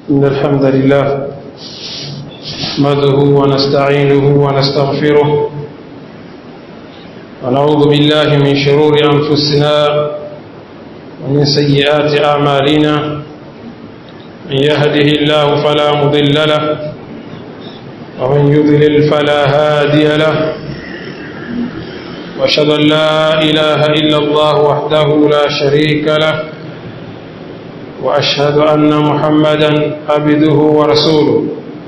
إن الحمد لله نحمده ونستعينه ونستغفره ونعوذ بالله من شرور أنفسنا ومن سيئات أعمالنا من يهده الله فلا مضل له ومن يضلل فلا هادي له واشهد ان لا اله الا الله وحده لا شريك له واشهد ان محمدا عبده ورسوله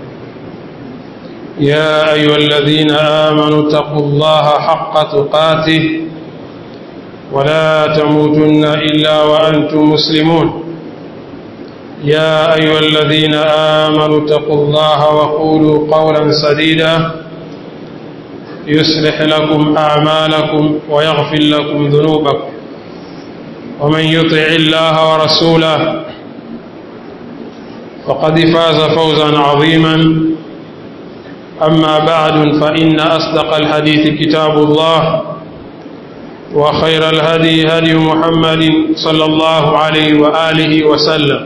يا ايها الذين امنوا اتقوا الله حق تقاته ولا تموتن الا وانتم مسلمون يا ايها الذين امنوا اتقوا الله وقولوا قولا سديدا يصلح لكم أعمالكم ويغفر لكم ذنوبكم ومن يطع الله ورسوله فقد فاز فوزا عظيما أما بعد فإن أصدق الحديث كتاب الله وخير الهدي هدي محمد صلى الله عليه وآله وسلم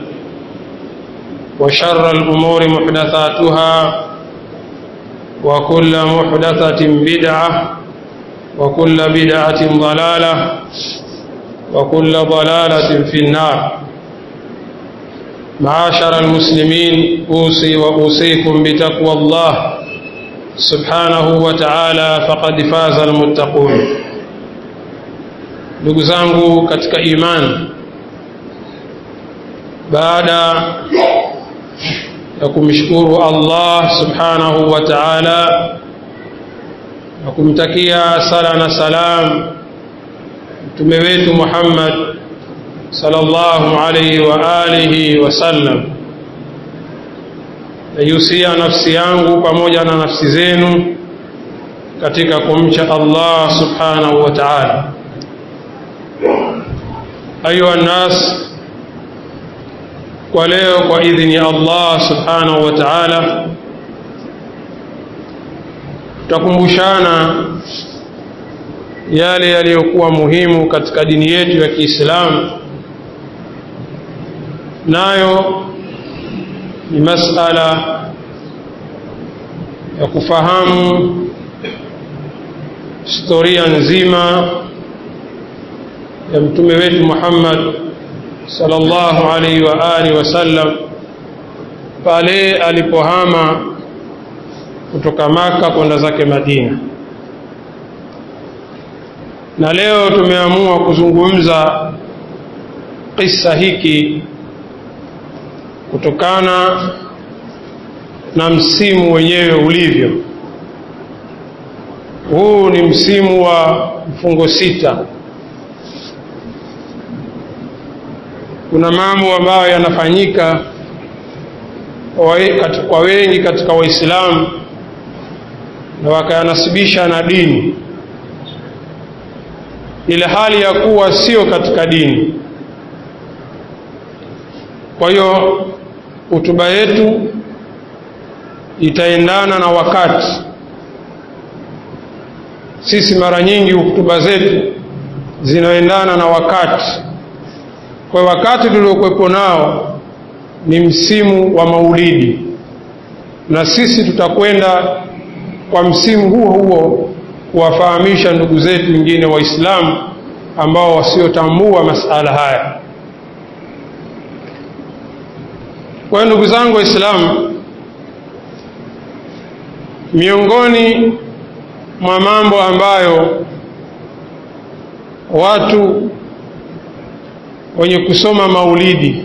وشر الأمور محدثاتها وكل محدثة بدعة وكل بدعة ضلالة وكل ضلالة في النار معاشر المسلمين أوصي وأوصيكم بتقوى الله سبحانه وتعالى فقد فاز المتقون ndugu zangu katika imani baada na kumshukuru Allah subhanahu wa ta'ala na kumtakia sala na salam mtume wetu Muhammad sallallahu alayhi wa alihi wasallam nayusia nafsi yangu pamoja na nafsi zenu katika kumcha Allah subhanahu wa ta'ala ayuha nas kwa leo kwa idhini ya Allah subhanahu wa ta'ala tutakumbushana yale yaliyokuwa muhimu katika dini yetu ya Kiislamu nayo ni masala ya kufahamu historia nzima ya mtume wetu Muhammad sallallahu alaihi wa alihi wasallam pale alipohama kutoka Maka kwenda zake Madina. Na leo tumeamua kuzungumza kisa hiki kutokana na msimu wenyewe ulivyo. Huu ni msimu wa mfungo sita kuna mambo ambayo yanafanyika kwa wengi katika Waislamu na wakayanasibisha na dini, ile hali ya kuwa sio katika dini. Kwa hiyo hutuba yetu itaendana na wakati. Sisi mara nyingi hutuba zetu zinaendana na wakati kwa wakati tuliokuwepo nao ni msimu wa maulidi na sisi tutakwenda kwa msimu huo huo kuwafahamisha ndugu zetu wengine waislamu ambao wasiotambua masala haya kwa hiyo ndugu zangu waislamu miongoni mwa mambo ambayo watu wenye kusoma maulidi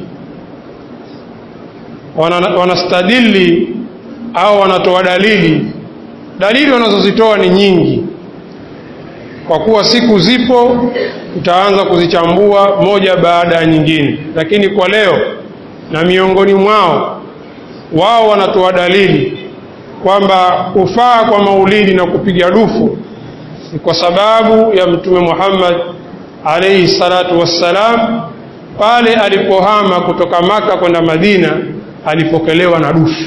wanastadili au wanatoa dalili. Dalili wanazozitoa ni nyingi, kwa kuwa siku zipo, tutaanza kuzichambua moja baada ya nyingine, lakini kwa leo, na miongoni mwao wao wanatoa dalili kwamba kufaa kwa maulidi na kupiga dufu ni kwa sababu ya Mtume Muhammad alayhi salatu wassalam pale alipohama kutoka Maka kwenda Madina alipokelewa na dufu.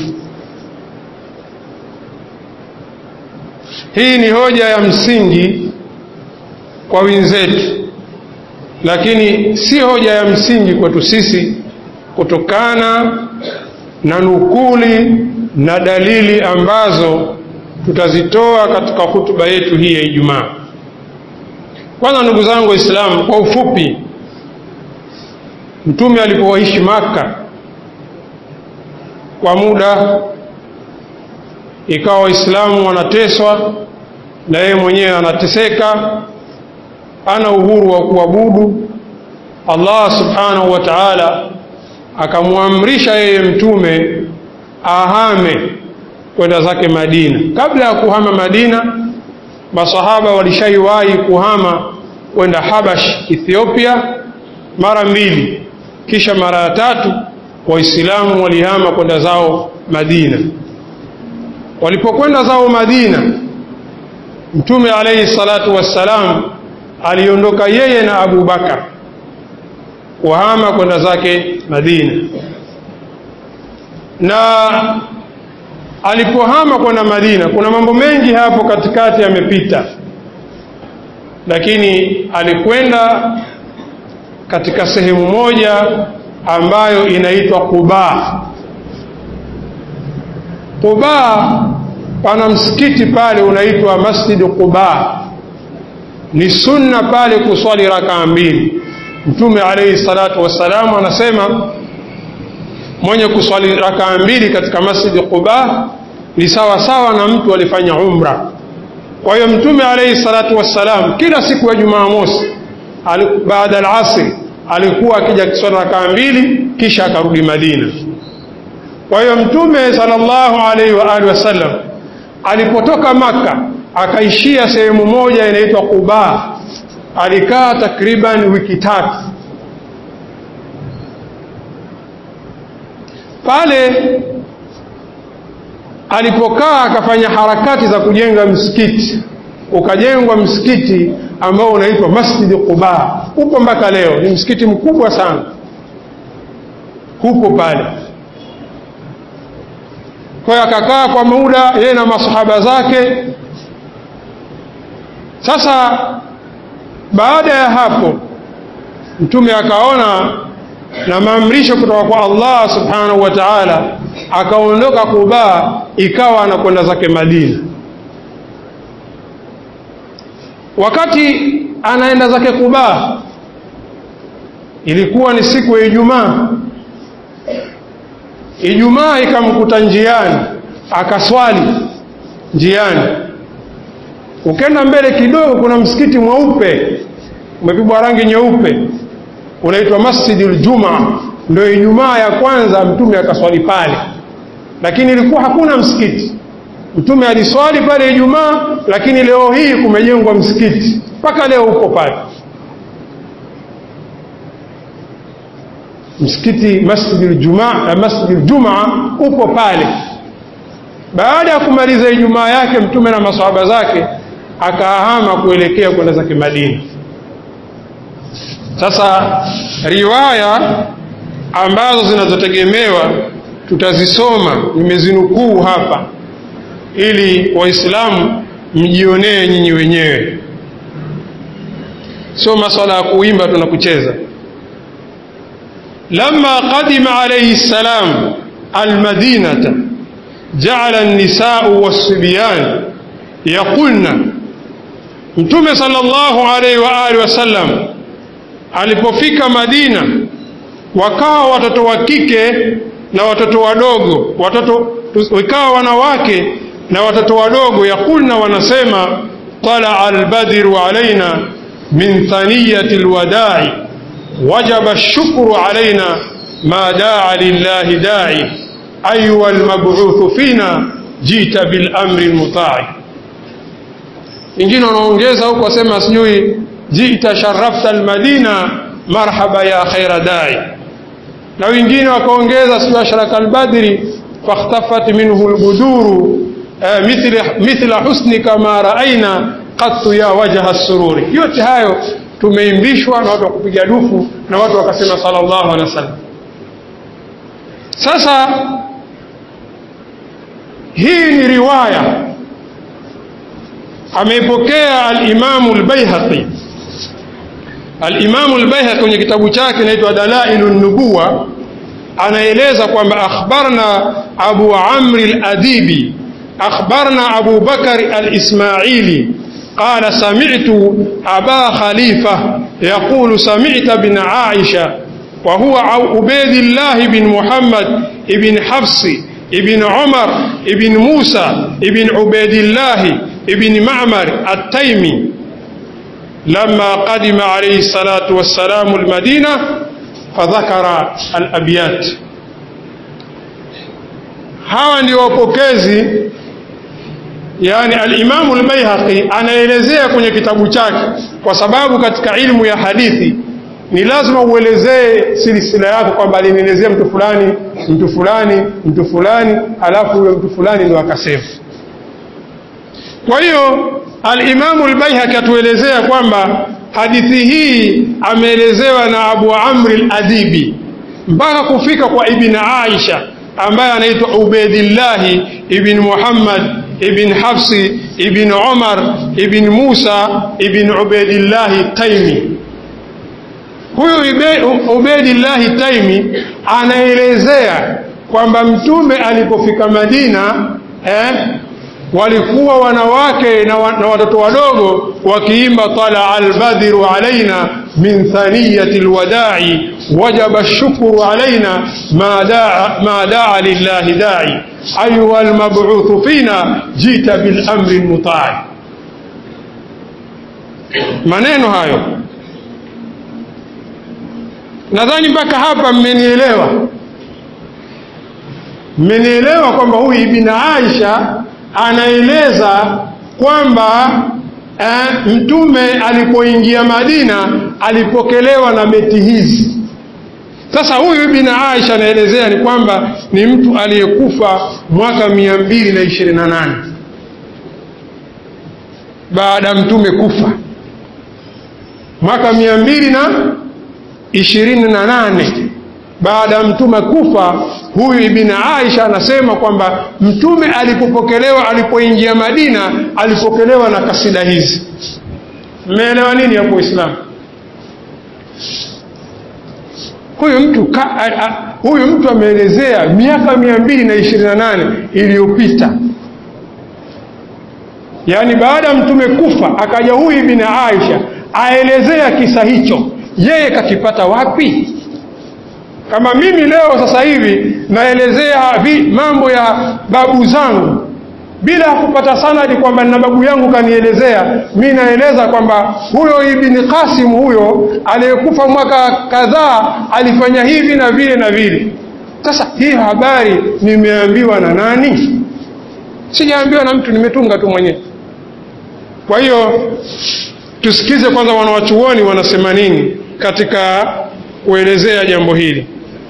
Hii ni hoja ya msingi kwa wenzetu, lakini si hoja ya msingi kwetu sisi kutokana na nukuli na dalili ambazo tutazitoa katika hutuba yetu hii ya Ijumaa. Kwanza, ndugu zangu Waislamu, kwa ufupi, Mtume alipoishi Maka kwa muda, ikawa Waislamu wanateswa na yeye mwenyewe anateseka, ana uhuru wa kuabudu. Allah subhanahu wa ta'ala akamwamrisha yeye mtume ahame kwenda zake Madina. Kabla ya kuhama Madina, masahaba walishaiwahi kuhama kwenda Habash, Ethiopia mara mbili, kisha mara ya tatu Waislamu walihama kwenda zao Madina. Walipokwenda zao Madina, Mtume alayhi salatu wassalam aliondoka yeye na Abu Bakar kuhama kwenda zake Madina, na alipohama kwenda Madina, kuna mambo mengi hapo katikati yamepita, lakini alikwenda katika sehemu moja ambayo inaitwa Quba. Quba pana msikiti pale unaitwa Masjid Quba. Ni sunna pale kuswali rakaa mbili. Mtume alayhi salatu wassalam anasema mwenye kuswali rakaa mbili katika Masjid Quba ni sawa sawa na mtu alifanya umra. Kwa hiyo Mtume alayhi salatu wassalam kila siku ya Jumamosi baada al-asri alikuwa akija kiswali rakaa mbili kisha akarudi Madina. Kwa hiyo Mtume sallallahu alaihi wa alihi wasallam alipotoka Makka akaishia sehemu moja inaitwa Quba, alikaa takriban wiki tatu pale. Alipokaa akafanya harakati za kujenga msikiti, ukajengwa msikiti ambao unaitwa Masjid Quba, upo mpaka leo. Ni msikiti mkubwa sana, hupo pale. Kwa hiyo akakaa kwa muda yeye na masahaba zake. Sasa baada ya hapo, Mtume akaona na maamrisho kutoka kwa Allah subhanahu wa ta'ala, akaondoka Quba, ikawa anakwenda zake Madina. Wakati anaenda zake Quba, ilikuwa ni siku ya Ijumaa. Ijumaa ikamkuta njiani, akaswali njiani. Ukenda mbele kidogo, kuna msikiti mweupe umepigwa rangi nyeupe, unaitwa Masjidul Jumaa. Ndio Ijumaa ya kwanza Mtume akaswali pale, lakini ilikuwa hakuna msikiti. Mtume aliswali pale Ijumaa, lakini leo hii kumejengwa msikiti mpaka leo upo pale msikiti Masjidul Jumaa, Masjidul Jumaa upo pale. Baada ya kumaliza Ijumaa yake Mtume na maswahaba zake akahama kuelekea kwenda zake Madina. Sasa riwaya ambazo zinazotegemewa tutazisoma, nimezinukuu hapa ili Waislamu mjionee nyinyi wenyewe, sio maswala ya kuimba tuna kucheza. Lamma qadima alayhi salam almadinata jaala an-nisau was-sibyan yaqulna, Mtume sallallahu alayhi wa alihi wasallam alipofika Madina, wakawa watoto wa kike na watoto wadogo, watoto wikawa wanawake na watoto wadogo, yaqulna, wanasema talaa albadru alaina min thaniyati alwadai wajaba ash-shukru alaina ma daa lillahi dai ayuha almab'uthu fina jita bil amri almutai. Wengine wanaongeza huko wasema sijui jita sharafta almadina marhaba ya khaira dai, na wengine wakaongeza sijui ashraka albadri fakhtafat minhu albuduru mithla husnika ma raaina qattu ya wajha sururi. Yote hayo tumeimbishwa na watu wakupiga dufu na watu wakasema sallallahu alaihi wasallam. Sasa hii ni riwaya ameipokea al-Imamu al-Baihaqi. Al-Imamu al-Baihaqi kwenye kitabu chake inaitwa Dalailu Nubuwa anaeleza kwamba akhbarna Abu Amri al-Adibi akhbarna Abu Bakar al-Ismaili قال سمعت أبا خليفة يقول سمعت بن عائشة وهو عبيد الله بن محمد بن حفص بن عمر بن موسى بن عبيد الله بن معمر التيمي لما قدم عليه الصلاة والسلام المدينة فذكر الأبيات hawa ndio wapokezi yani alimamu lbaihaqi anaelezea kwenye kitabu chake kwa sababu katika ilmu ya hadithi ni lazima uelezee silsila yako kwamba alinielezea mtu fulani mtu fulani mtu fulani alafu huyo mtu fulani ndo akasema kwa hiyo alimamu lbaihaqi atuelezea kwamba hadithi hii ameelezewa na abu amri ladibi mpaka kufika kwa ibn aisha ambaye anaitwa ubaidillahi ibn muhammad ibn hafsi ibn umar ibn musa ibn ubaidillahi taimi huyu ubaidillahi taimi anaelezea kwamba mtume alipofika madina eh, walikuwa wanawake na, wa, na watoto wadogo wakiimba talaa albadhiru alaina min thaniyati lwadai wajaba lshukru alaina ma daa, ma daa lillahi dai ayuha lmabuthu fina jita bilamri lmutai maneno hayo nadhani mpaka hapa mmenielewa mmenielewa kwamba huyu ibn aisha anaeleza kwamba eh, mtume alipoingia Madina alipokelewa na beti hizi. Sasa huyu Ibn Aisha anaelezea ni kwamba ni mtu aliyekufa mwaka mia mbili na ishirini na nane baada ya mtume kufa mwaka mia mbili na ishirini na nane baada ya mtume kufa huyu ibn Aisha anasema kwamba mtume alipopokelewa alipoingia Madina alipokelewa na kasida hizi. Mmeelewa nini hapo Uislamu? Huyu mtu ka, a, a, huyu mtu ameelezea miaka mia mbili na ishirini na nane iliyopita, yaani baada ya mtume kufa akaja huyu ibn Aisha aelezea kisa hicho, yeye kakipata wapi? kama mimi leo sasa hivi naelezea vi, mambo ya babu zangu bila kupata sanadi kwamba na babu yangu kanielezea, mi naeleza kwamba huyo Ibni Qasim huyo aliyekufa mwaka kadhaa alifanya hivi na vile na vile. Sasa hii habari nimeambiwa na nani? Sijaambiwa na mtu, nimetunga tu mwenyewe. Kwa hiyo tusikize kwanza wanawachuoni wanasema nini katika kuelezea jambo hili.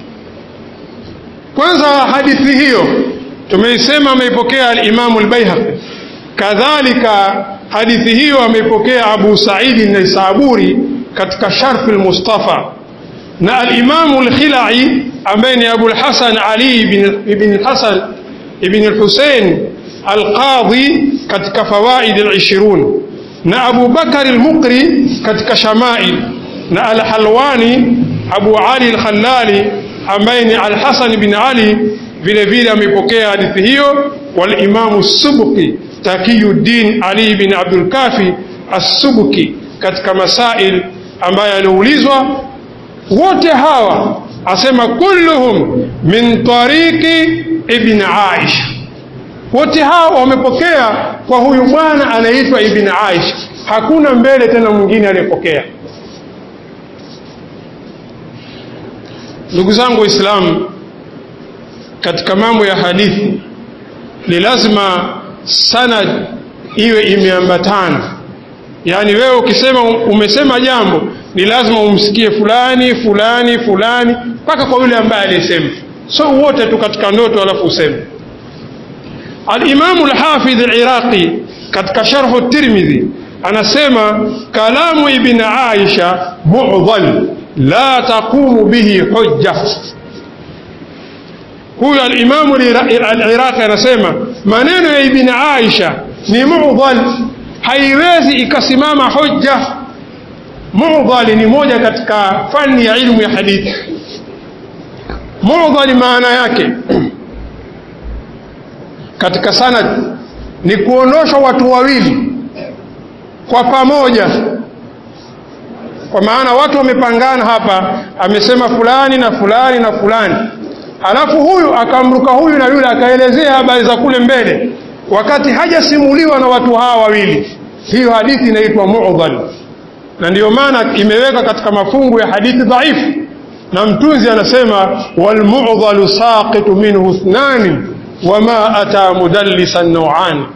Kwanza hadithi hiyo tumeisema ameipokea al-Imamu al-Baihaqi, kadhalika hadithi hiyo ameipokea Abu Saidi an-Naisaburi katika Sharh al-Mustafa na al-Imamu al-Khilai ambaye ni Abu al-Hasan Ali ibn al-Hasan ibn al-Husayn al-Qadhi katika Fawaid al-Ishirun na Abu Bakar al-Muqri katika Shamail na al-Halwani Abu Ali al-Khallali ambaye ni Al-Hasan bin Ali vile vile amepokea hadithi hiyo, wal Imamu Subki Takiyuddin Ali bin Abdul Kafi As-Subki katika masail ambaye aliulizwa, wote hawa asema kulluhum min tariqi ibn Aisha, wote hawa wamepokea kwa huyu bwana anaitwa Ibn Aisha, hakuna mbele tena mwingine aliyepokea. Ndugu zangu Waislamu, katika mambo ya hadithi ni lazima sanad iwe imeambatana. Yaani wewe ukisema umesema jambo ni lazima umsikie fulani fulani fulani mpaka kwa yule ambaye aliyesema, so wote tu katika ndoto alafu useme. Al-Imamu al-Hafidh al-Iraqi katika Sharhu Tirmidhi anasema kalamu Ibn Aisha mu'dhal la taqumu bihi hujja. Huyu alimamu al-Iraqi anasema maneno ya Ibn Aisha ni mu'dhal, haiwezi ikasimama hujja. Mu'dhal ni moja katika fani ya ilmu ya hadithi. Mu'dhal maana yake katika sanad ni kuondoshwa watu wawili kwa pamoja, kwa maana watu wamepangana hapa, amesema fulani na fulani na fulani, alafu huyu akamruka huyu na yule akaelezea habari za kule mbele, wakati hajasimuliwa na watu hawa wawili. Hiyo hadithi inaitwa mu'dhal, na ndiyo maana imeweka katika mafungu ya hadithi dhaifu, na mtunzi anasema walmu'dhalu saqitu minhu ithnani wama ata mudallisan nauani.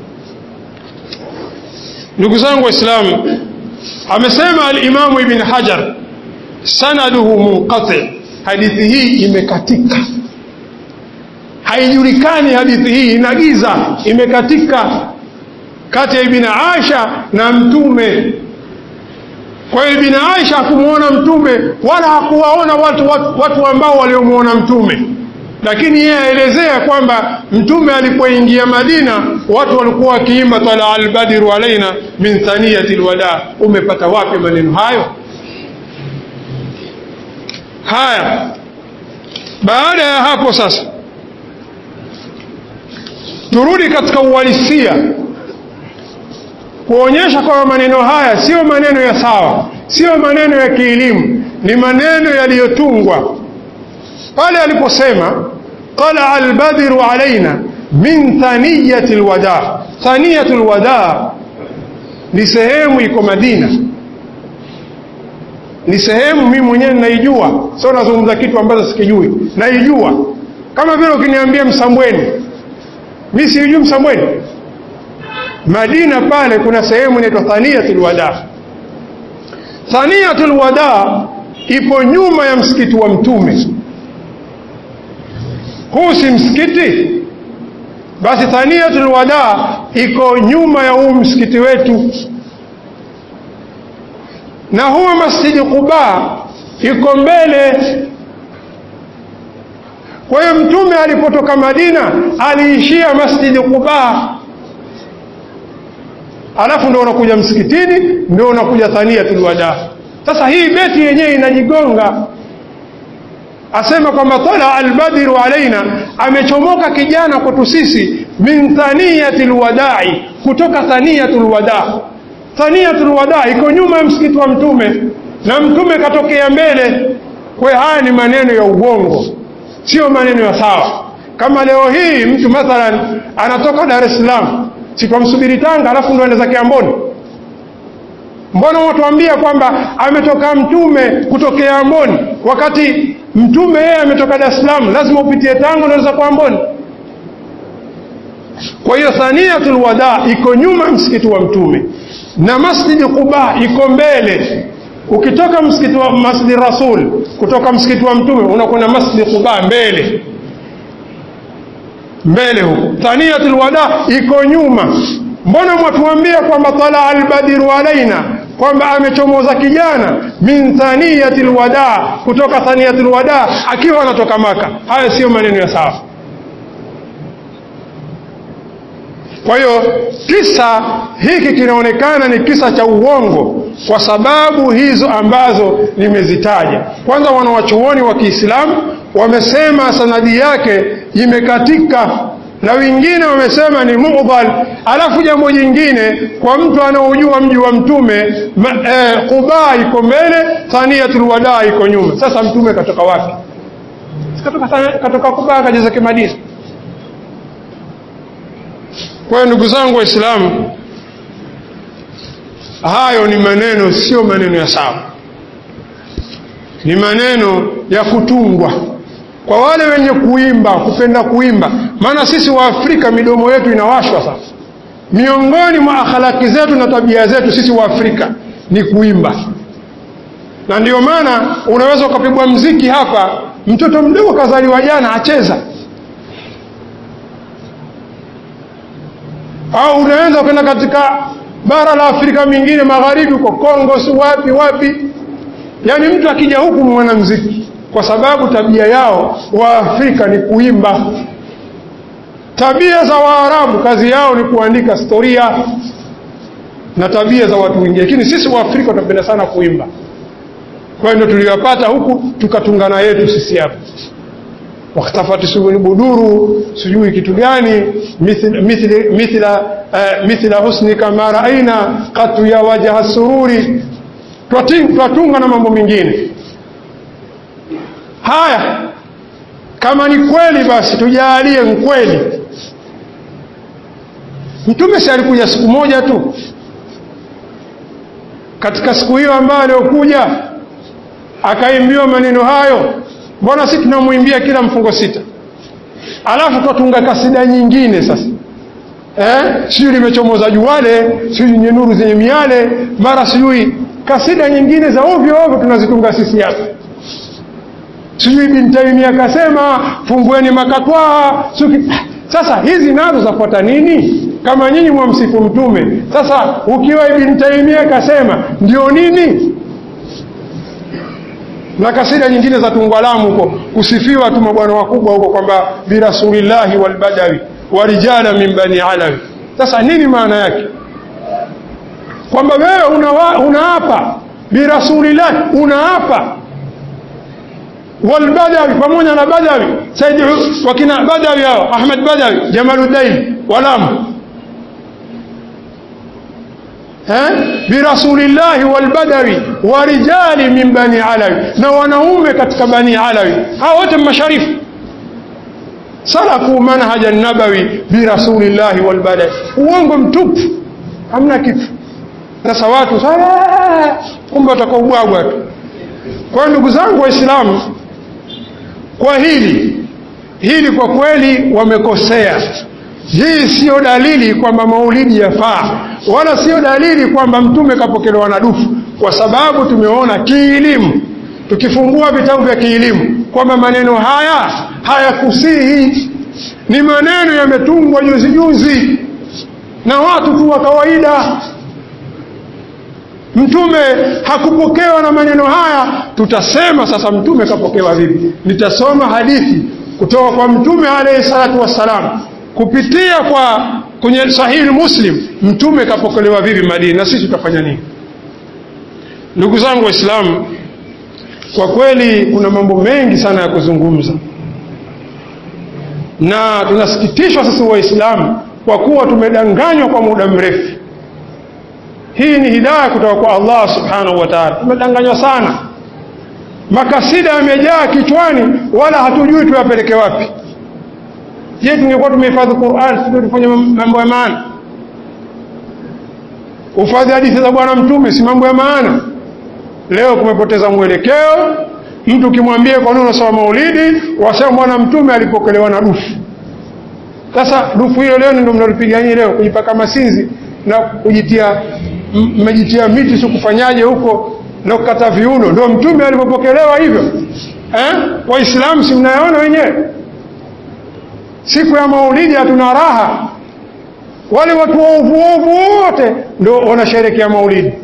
Ndugu zangu Waislamu, amesema Alimamu Ibn Hajar, sanaduhu munqati, hadithi hii imekatika, haijulikani hadithi hii, inagiza, imekatika kati ya Ibn Aisha na Mtume. Kwa hiyo Ibn Aisha hakumwona Mtume wala hakuwaona watu, watu, watu ambao waliomwona Mtume lakini yeye aelezea kwamba mtume alipoingia Madina watu walikuwa wakiimba tala albadiru alaina min thaniyati lwada. Umepata wapi maneno hayo? Haya, baada ya hapo sasa turudi katika uhalisia kuonyesha kwamba maneno haya siyo maneno ya sawa, siyo maneno ya kielimu, ni maneno yaliyotungwa pale aliposema talaa albadru alaina min thaniyati lwada. Thaniyatu lwada ni sehemu iko Madina, ni sehemu mimi mwenyewe naijua, sio nazungumza kitu ambacho sikijui, naijua. Kama vile ukiniambia Msambweni, mi siijui Msambweni. Madina pale kuna sehemu inaitwa thaniyatu lwada. Thaniyatu lwada ipo nyuma ya msikiti wa Mtume. Huu si msikiti? Basi Thaniyatul Wada iko nyuma ya huu msikiti wetu, na huwa Masjidi Quba iko mbele. Kwa hiyo Mtume alipotoka Madina aliishia Masjidi Quba, alafu ndio unakuja msikitini, ndio unakuja Thaniyatul Wada. Sasa hii beti yenyewe inajigonga asema kwamba tala albadru alaina, amechomoka kijana kwetu sisi, min thaniyati lwadai, kutoka thaniyatu lwada. Thaniyatu lwada iko nyuma ya msikiti wa Mtume na Mtume katokea mbele. Kwa haya ni maneno ya uongo, sio maneno ya sawa. Kama leo hii mtu mathalan anatoka Dar es Salaam, sikwamsubiri Tanga, alafu ndo enda zake Amboni Mbona watuambia kwamba ametoka mtume kutokea Amboni, wakati mtume yeye ametoka Dar es Salaam, lazima upitie Tanga unaweza kwa Amboni. Kwa hiyo Thaniyatul Wada iko nyuma msikiti wa mtume na Masjidi Quba iko mbele. Ukitoka msikiti wa Masjidi Rasul, kutoka msikiti wa mtume unakwenda Masjidi Quba mbele mbele huko. Thaniyatul Wada iko nyuma. Mbona mwatuambia kwamba tala albadiru alaina kwamba amechomoza kijana min thaniyati lwada, kutoka thaniyati lwada akiwa anatoka Maka. Haya siyo maneno ya sawa. Kwa hiyo kisa hiki kinaonekana ni kisa cha uongo kwa sababu hizo ambazo nimezitaja. Kwanza, wanawachuoni wa Kiislamu wamesema sanadi yake imekatika na wengine wamesema ni mudhal. Alafu jambo jingine, kwa mtu anaojua mji wa mtume eh, Quba iko mbele, Thaniyatul Wada iko nyuma. Sasa mtume katoka wapi? Katoka, katoka Quba akaja zake Madina. Kwa hiyo ndugu zangu Waislamu, hayo ni maneno, sio maneno ya sawa, ni maneno ya kutungwa kwa wale wenye kuimba, kupenda kuimba. Maana sisi wa Afrika midomo yetu inawashwa sasa. Miongoni mwa akhlaki zetu na tabia zetu sisi wa Afrika ni kuimba, na ndiyo maana unaweza ukapigwa mziki hapa, mtoto mdogo kazaliwa jana acheza, au unaweza kwenda katika bara la Afrika mingine magharibi, huko Kongo, si wapi wapi, yaani mtu akija huku mwanamziki kwa sababu tabia yao Waafrika ni kuimba. Tabia za Waarabu kazi yao ni kuandika historia na tabia za watu wengine, lakini sisi Waafrika tunapenda sana kuimba. Kwa hiyo ndio tuliyopata huku, tukatungana yetu sisi hapa. wakhtafati subul buduru sijui kitu gani mithla, mithla, mithla, uh, mithla husnika ma raaina qatu ya wajha sururi twatunga na mambo mengine haya kama ni kweli basi tujalie mkweli mtume si alikuja siku moja tu katika siku hiyo ambayo aliyokuja akaimbiwa maneno hayo mbona si tunamwimbia kila mfungo sita alafu twatunga kasida nyingine sasa eh? sijui limechomoza juwale sijui nye nuru zenye miale mara sijui kasida nyingine za ovyo ovyo tunazitunga sisi hapa sijui bintaimia akasema fungueni makatwaa suki sasa hizi nazo zafuata nini kama nyinyi mwamsifu mtume sasa ukiwa ibn taimia akasema ndio nini na kasida nyingine za tungwalamu huko kusifiwa tu mabwana wakubwa huko kwamba birasulillahi walbadawi warijala min bani alawi sasa nini maana yake kwamba wewe unaapa una birasulillahi unaapa walbadawi pamoja na badawi saidi wakina badawi hao ahmad badawi jamaluddin walamu birasulillahi walbadawi wa rijali min bani alawi na wanaume katika bani alawi hao wote masharifu salaku manhaja nabawi birasulillahi walbadawi uongo mtupu hamna kitu sasa watu kumbe watakaubwagwa tu kwa ndugu zangu waislamu kwa hili hili kwa kweli wamekosea hii siyo dalili kwamba maulidi yafaa wala siyo dalili kwamba mtume kapokelewa na dufu kwa sababu tumeona kielimu tukifungua vitabu vya kielimu kwamba maneno haya hayakusihi ni maneno yametungwa juzi juzi na watu tu wa kawaida mtume hakupokewa na maneno haya tutasema sasa mtume kapokewa vipi nitasoma hadithi kutoka kwa mtume alayhi salatu wassalam kupitia kwa kwenye sahihi muslim mtume kapokelewa vipi madina na sisi tutafanya nini ndugu zangu waislamu kwa kweli kuna mambo mengi sana ya kuzungumza na tunasikitishwa sisi waislamu kwa kuwa tumedanganywa kwa muda mrefu hii ni hidaya kutoka kwa allah subhanahu wa taala tumedanganywa sana makasida yamejaa kichwani wala hatujui tuyapeleke wapi je tungekuwa tumehifadhi quran sio tufanye mambo ya maana ufadhi hadithi za bwana mtume si mambo ya maana leo kumepoteza mwelekeo mtu ukimwambia kwa nini unasoma maulidi wasema bwana mtume alipokelewa na dufu sasa dufu hilo leo ndio mnalipigania leo kujipaka masinzi na kujitia mmejitia miti si kufanyaje huko na kukata viuno ndio mtume alipopokelewa hivyo eh? waislamu si mnayaona wenyewe siku ya maulidi hatuna raha wale watu waovu ovu wote ndio wanasherekea maulidi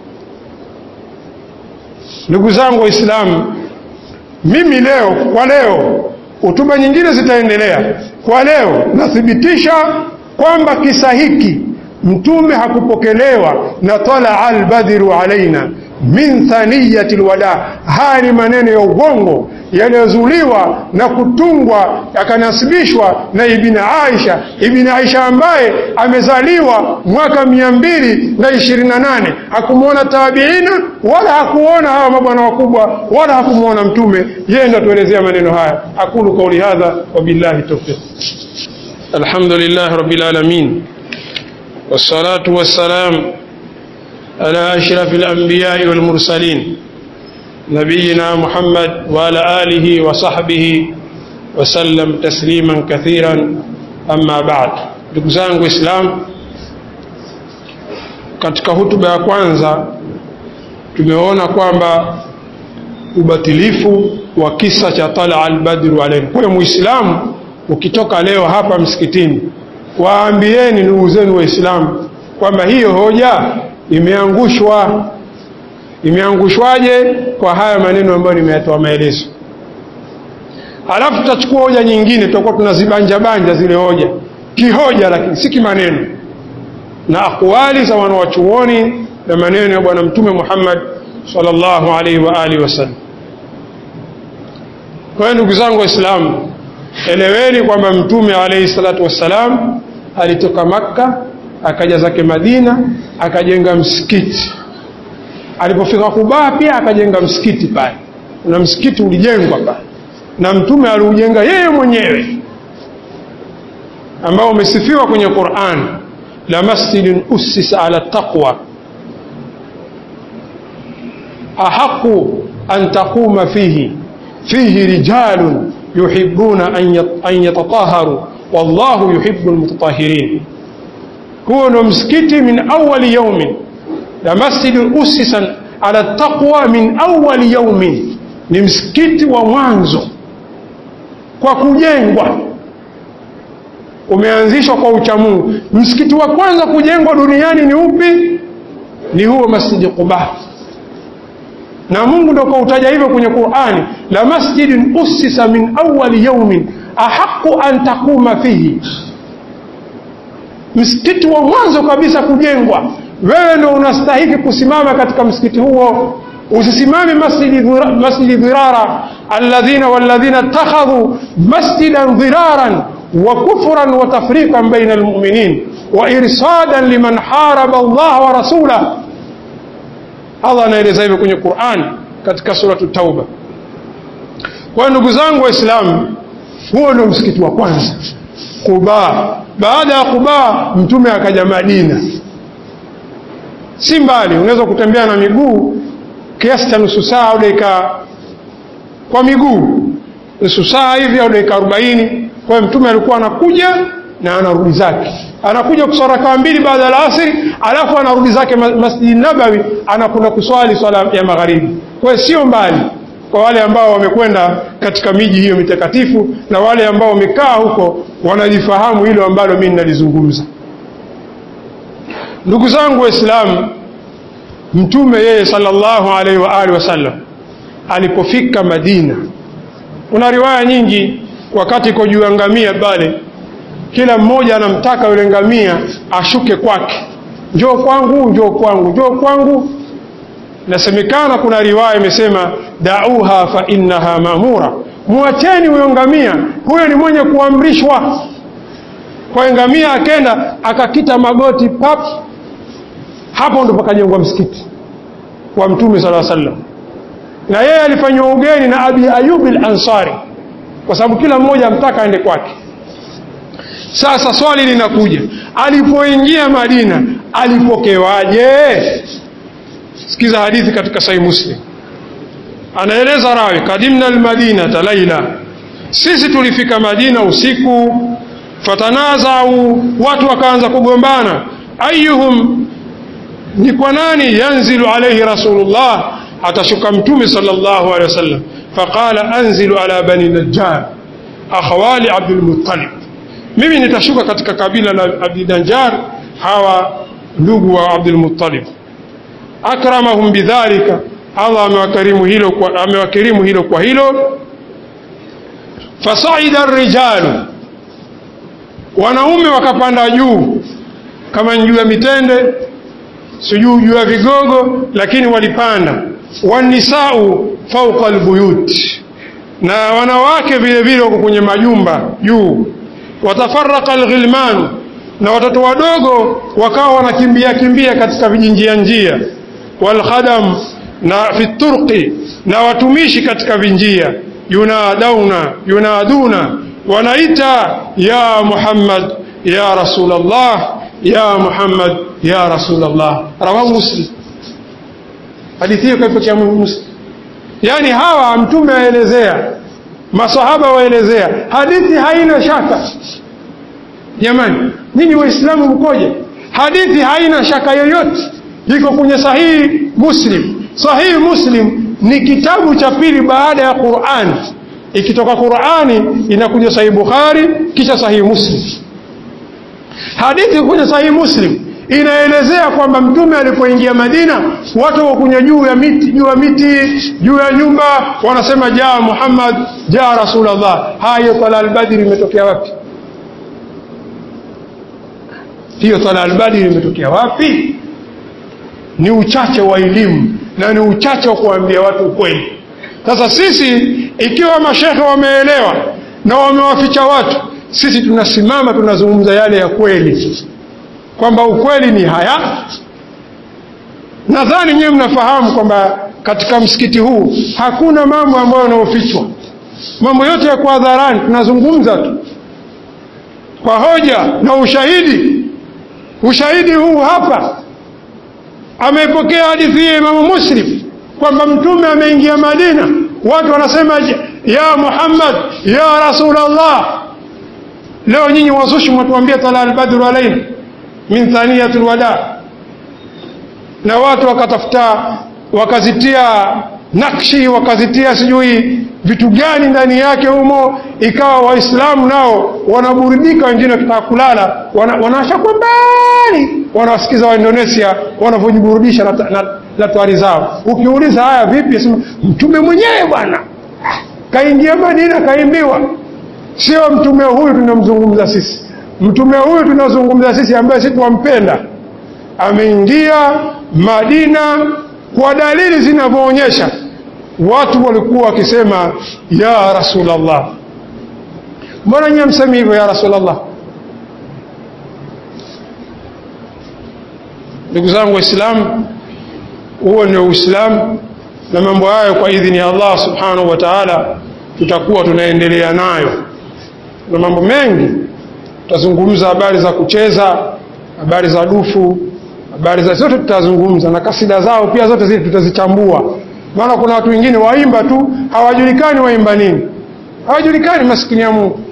ndugu zangu waislamu mimi leo kwa leo hutuba nyingine zitaendelea kwa leo nathibitisha kwamba kisa hiki mtume hakupokelewa na talaa albadhiru alaina min thaniyati lwada haya ni maneno ya ugongo yaliyozuliwa na kutungwa yakanasibishwa na ibni aisha ibni aisha ambaye amezaliwa mwaka mia mbili na ishirini na nane hakumwona tabiina wala hakuona hawa mabwana wakubwa wala hakumwona mtume yeye ndo atuelezea maneno haya aqulu qauli hadha wabillahi taufiq alhamdulillahi rabbil alamin والصلاة والسلام على أشرف الأنبياء والمرسلين نبينا محمد وعلى آله وصحبه وسلم تسليما كثيرا أما بعد ndugu zangu Islam, katika hutuba ya kwanza tumeona kwamba ubatilifu wa kisa cha Talaa al-Badru alayhi. Kwa hiyo Muislamu ukitoka leo hapa msikitini waambieni ndugu zenu waislamu kwamba hiyo hoja imeangushwa imeangushwaje kwa haya maneno ambayo nimeyatoa maelezo alafu tutachukua hoja nyingine tutakuwa tunazibanja banja zile hoja kihoja lakini si kimaneno na akwali za wanawachuoni na maneno ya bwana mtume Muhammad sallallahu alaihi wa alihi wasallam kwa hiyo ndugu zangu waislamu eleweni kwamba mtume alayhi salatu wassalam alitoka Makka akaja zake Madina akajenga msikiti. Alipofika Kuba pia akajenga msikiti pale, na msikiti ulijengwa pale na mtume aliujenga yeye mwenyewe, ambao umesifiwa kwenye Qur'an, la masjidin ussisa ala taqwa ahaqu an taquma fihi fihi rijalun yuhibbuna an yatataharu wallahu yuhibbu almutatahirin. Huo ndo msikiti min awali yaumin, la masjidun ussisan ala taqwa min awali yaumin, ni msikiti wa mwanzo kwa kujengwa, umeanzishwa kwa uchamungu. Msikiti wa kwanza kujengwa duniani ni upi? Ni huo Masjidi Quba, na Mungu ndo kautaja hivyo kwenye Qur'ani, la masjidin ussisa min awali yaumin ahaqu an taquma fihi, msikiti wa mwanzo kabisa kujengwa. Wewe ndo unastahiki kusimama katika msikiti huo, usisimame masjidi dhirara alladhina walladhina ittakhadhu masjidan dhiraran wa kufran wa tafriqan baina almu'minin wa irsadan liman haraba Allah wa rasulah. Allah anaeleza hivyo kwenye Qur'an katika suratu Tauba. Kwa ndugu zangu Waislamu, huo ndio msikiti wa kwanza Quba. Baada ya Quba, mtume akaja Madina, si mbali, unaweza kutembea na miguu kiasi cha nusu saa au dakika kwa miguu nusu saa hivi au dakika arobaini. Kwa hiyo mtume alikuwa anakuja na anarudi zake, anakuja kuswali rakaa mbili baada ya asri, alafu anarudi zake Masjidi Nabawi, anakwenda kuswali swala ya magharibi. Kwa hiyo sio mbali kwa wale ambao wamekwenda katika miji hiyo mitakatifu na wale ambao wamekaa huko wanalifahamu hilo ambalo mimi ninalizungumza. Ndugu zangu Waislamu, mtume yeye sallallahu alaihi wa alihi wasallam alipofika Madina, kuna riwaya nyingi, wakati iko juu ya ngamia pale, kila mmoja anamtaka yule ngamia ashuke kwake, njoo kwangu, njoo kwangu, njoo kwangu. Nasemekana kuna riwaya imesema dauha fa innaha mamura, muacheni huyo ngamia, huyo ni mwenye kuamrishwa. Kwa ngamia akenda akakita magoti pap, hapo ndo pakajengwa msikiti wa Mtume sallallahu alaihi wasallam na yeye alifanywa ugeni na Abi Ayub al-Ansari kwa sababu kila mmoja amtaka aende kwake. Sasa swali linakuja, alipoingia Madina alipokewaje? Sikiza hadithi katika Sahih Muslim, anaeleza rawi, kadimna almadinata laila, sisi tulifika Madina usiku. Fatanazau, watu wakaanza kugombana, ayuhum, ni kwa nani yanzilu alaihi rasulullah atashuka mtume sallallahu alaihi wasallam. Faqala anzilu ala bani Najjar akhawali Abdul Muttalib, mimi nitashuka katika kabila la Abdi Najjar, hawa ndugu wa Abdul Muttalib. Akramahum bidhalika, Allah amewakarimu hilo kwa, amewakirimu hilo kwa hilo. Fasaida rijalu, wanaume wakapanda juu kama juu ya mitende, sijui juu ya vigogo, lakini walipanda wanisau fauqa albuyut, na wanawake vile vile wako kwenye majumba juu. Watafaraka alghilmanu, na watoto wadogo wakawa wanakimbia kimbia katika vijinjia njia. Walkhadam, na fi turqi, na watumishi katika vinjia. Yunadauna, yunaduna, wanaita ya Muhammad ya Rasulallah, ya Muhammad ya Rasulallah. Rawahu Muslim. Hadithi hiyo kaipokea Muslim. Yaani hawa mtume aelezea, masahaba waelezea, hadithi haina shaka. Jamani, nyinyi Waislamu mkoje? Hadithi haina shaka yoyote, iko kwenye sahihi Muslim. Sahihi Muslim ni kitabu cha pili baada ya Qur'ani. Ikitoka Qur'ani inakuja sahihi Bukhari, kisha sahihi Muslim. Hadithi kwenye sahihi Muslim inaelezea kwamba mtume alipoingia Madina watu wakunya juu ya miti juu ya miti juu ya nyumba wanasema jaa Muhammad jaa Rasulullah. Hayo tala albadri imetokea wapi? Hiyo tala albadri imetokea wapi? Ni uchache wa elimu na ni uchache wa kuambia watu ukweli. Sasa sisi ikiwa mashekhe wameelewa na wamewaficha watu. Sisi tunasimama tunazungumza yale ya kweli, kwamba ukweli ni haya. Nadhani nyewe mnafahamu kwamba katika msikiti huu hakuna mambo ambayo yanayofichwa, mambo yote yako hadharani, tunazungumza tu kwa hoja na ushahidi. Ushahidi huu hapa, ameipokea hadithi hii Imamu Muslim kwamba Mtume ameingia Madina, watu wanasema ya Muhammad ya Rasulullah. Leo nyinyi wazushi mwatuambia tala albadru alaina min thaniyatul wada, na watu wakatafuta wakazitia nakshi wakazitia sijui vitu gani ndani yake humo, ikawa Waislamu nao wanaburudika, wengine wakitaka kulala wanawasha kwa mbali, wanawasikiza wa Indonesia wanavyojiburudisha na, na, na twari zao. Ukiuliza haya vipi, sema mtume mwenyewe bwana kaingia Madina kaimbiwa. Sio mtume huyu tunamzungumza sisi, mtume huyu tunazungumza sisi ambaye sisi tuwampenda, ameingia Madina kwa dalili zinavyoonyesha watu walikuwa wakisema ya Rasulullah. Mbona nyie msemi hivyo ya Rasulullah? Ndugu zangu Waislamu, huo ndio Uislamu, na mambo hayo kwa idhini ya Allah subhanahu wa ta'ala tutakuwa tunaendelea nayo, na mambo mengi tutazungumza, habari za kucheza, habari za dufu, habari za zote tutazungumza, na kasida zao pia zote zile tutazichambua maana kuna watu wengine waimba tu hawajulikani waimba nini, hawajulikani maskini ya Mungu,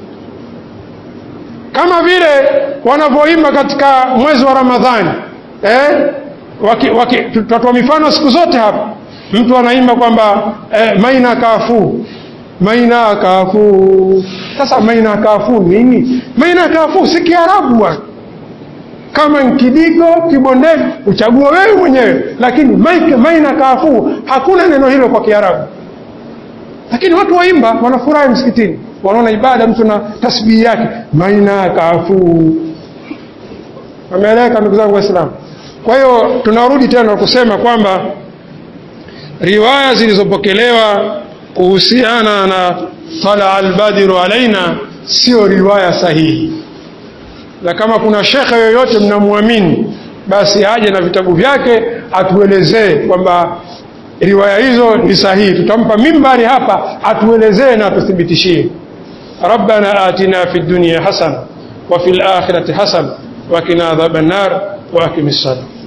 kama vile wanavyoimba katika mwezi wa Ramadhani eh? Tutatoa mifano siku zote hapa. Mtu anaimba kwamba eh, maina kafu maina kafu. Sasa maina kafu nini? Maina kafu si Kiarabu bwana kama Nkidigo, Kibondeni uchague wewe mwenyewe, lakini maike maina kaafu, hakuna neno hilo kwa Kiarabu. Lakini watu waimba, wanafurahi msikitini, wanaona ibada, mtu na tasbihi yake maina kaafu. Wameeleweka ndugu zangu Waislamu? Kwa hiyo tunarudi tena kusema kwamba riwaya zilizopokelewa kuhusiana na tala albadiru alaina sio riwaya sahihi na kama kuna shekhe yoyote mnamwamini basi aje na vitabu vyake atuelezee kwamba riwaya hizo ni sahihi. Tutampa mimbari hapa atuelezee na atuthibitishie. rabbana atina fi dunya hasana wa fil akhirati hasana wa qina adhaban nar wa aqimis salam